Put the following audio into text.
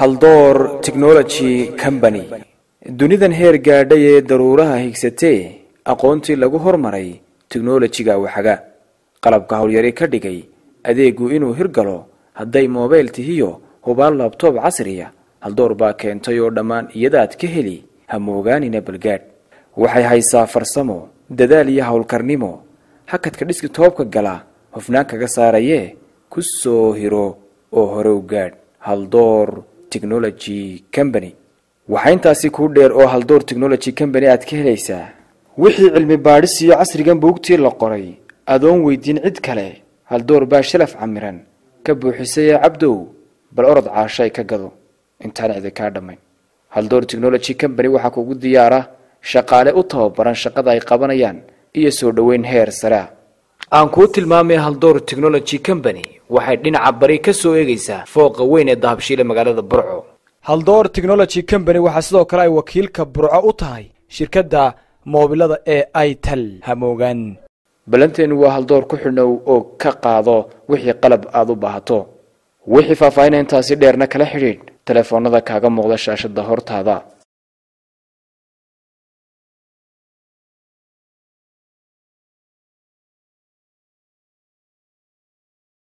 haldoor technology company dunidan heer gaadhay ee daruuraha higsatee aqoontii lagu hormaray teknolojiga waxaga qalabka howlyari ka dhigay adeegu inuu hirgalo hadday mobayl tihiyo hubaal labtoob casriya haldoor baa keentay oo dhammaan iyadaad ka heli hamoogaanina balgaadh waxay haysaa farsamo dadaal iyo howlkarnimo hakadka dhiski toobka gala hufnaan kaga saarayee ku soo hiro oo hore u gaadh haldoor technology company waxaa intaasi kuu dheer oo haldoor technology company aad ka helaysaa wixii cilmi baadhis iyo casrigan buugtii la qoray adoon weydiin cid kale haldoor baa shalaf camiran ka buuxisay ee cabdow bal orod caashay ka gado intaan cidi kaa dhammayn haldoor technology company waxaa kugu diyaara shaqaale u tababaran shaqada ay qabanayaan iyo soo dhoweyn heer sarea aan kuu tilmaamay haldoor technology company waxay dhinaca bari ka soo eegaysaa fooqa weyn ee dahabshiile magaalada burco haldoor technology company waxaa sidoo kale ay wakiilka burco u tahay shirkadda moobilada ee ital hamoogaan ballanteenu waa haldoor ku xidhnow oo ka qaado wixii qalab aada u baahato wixii faahfaahinta intaasi dheerna kala xidhiidh telefoonada kaaga muuqda shaashada hortaada